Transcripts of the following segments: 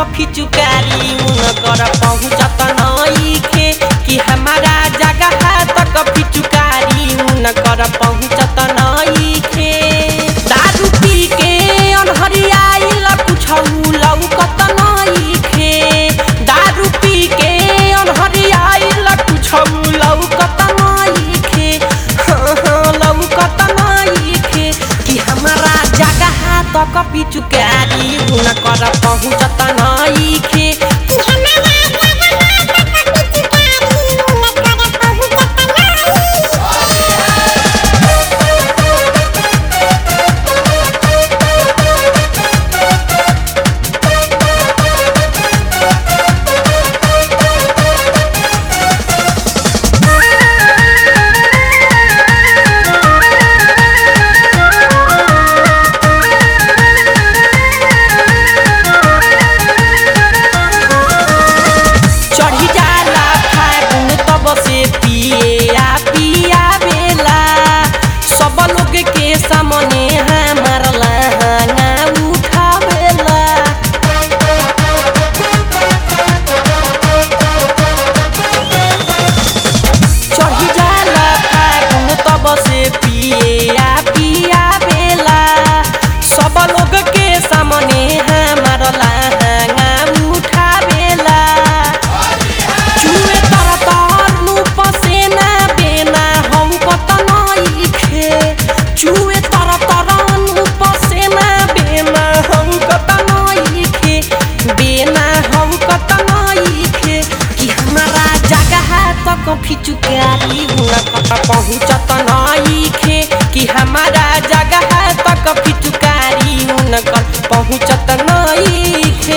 फिचुकारी उनकर पहुँचत नइखे कि हमारा जगह तक फिचुकारी उनकर पहुँचत नइखे दारू पी के अनहरियाइल कुछौ लौकत नइखे दारू पी के अनहरियाइल कुछौ लौकत नइखे हाँ हाँ लौकत नइखे कि हमारा जगह तक पिचुकारी हुनकर पहुँचत नइखे चढ़ी जाला फागुन तब से पिए आ पिया बेला सब लोग के सामने हमार लहंगा उठावेला चढ़ी जाला फागुन तब से पिए आ पिया बेला सब लोग के सामने हमार लहंगा उठावेला चुए तर तर नु पसेना बेना हौ कत नइखे चुए तर तर नु पसेना बेना हौ कत नइखे बेना हौ कत नइखे कि हमारा जगह तक फिचुकारी हुआ कत पहुँचत नइखे कि हमारा जगह तक फिचुकारी उनकर पहुँचत नइखे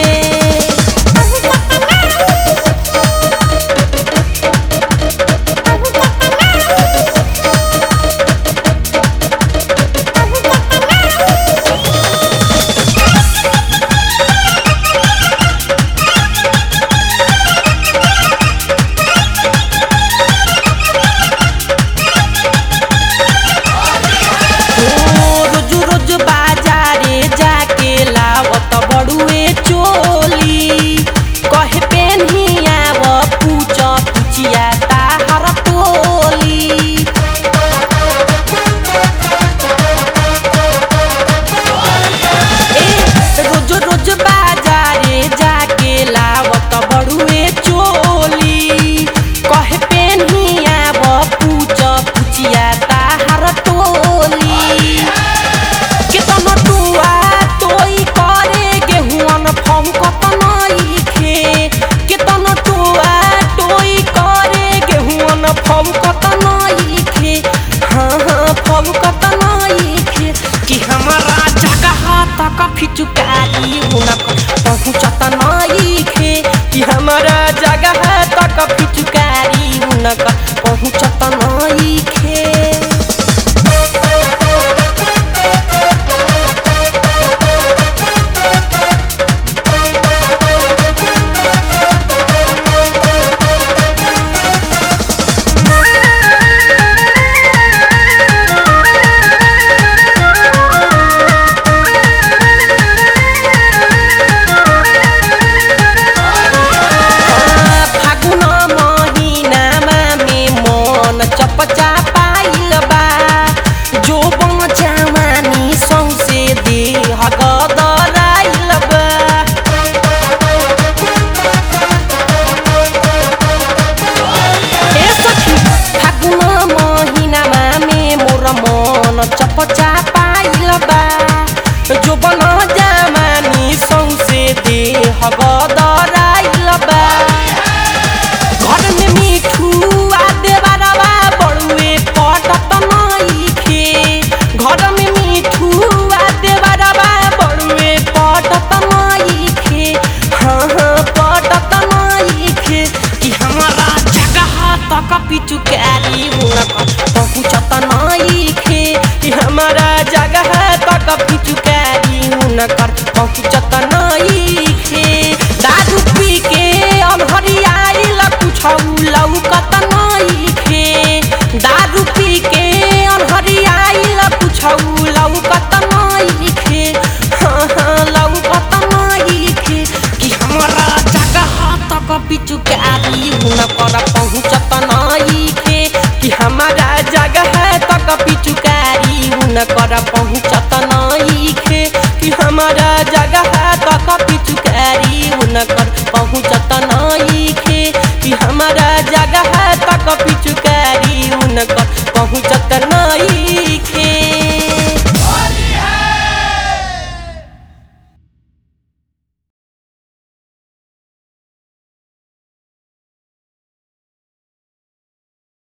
रोज रोज बाजारे जाके लावत बड़ुए चोली कहे पेन्हिया व पूछ पुचिया ताहर टोली ए रोज रोज बाजारे जाके लावत बड़ुए चोली कहे पेन्हिया व पूछ पुचिया ताहर टोली केतन टुआ तोई करे गेहुअन फौकत नइखे केतन टुआ तोई करे गेहुअन फौकत नइखे हाँ हाँ फौकत नइखे कि हमारा जगह तक फिचुकारी हुनक पहुँचत नइखे कि हमारा जगह तक फिचुकारी हुनक पहुँचत नइखे फागुन महिनामा मे मन चपचा पाइल बा जो बचावानी सौसे देह गदराइल बा ए सखी फागुन महिनामा मे मोर मन चपचा पाइल बा जो बन जामानी सौसे देह गदराइल बा घर में मिठू आ देवरवा बड़ुए पटत नइखे घर में मिठू आ देवरवा बड़ुए पटत नइखे हाँ हाँ पटत नइखे कि हमारा जगह तक पिचुकारी हुनकर पहुँचत नइखे कि हमारा जगह तक पिचुकारी हुनकर पहुँचत नइखे दारू पी के अनहरियाइल कुछौ लौकत नइखे दारू पी के अनहरियाइल कुछौ लौकत नइखे हाँ हाँ लौकत नइखे कि हम उनकर पहुँचत नईखे कि हमारा जगह तक पिचुकारी उनकर पहुँचत नईखे कि हमारा जगह तक पिचुकारी उनकर पहुँचत नईखे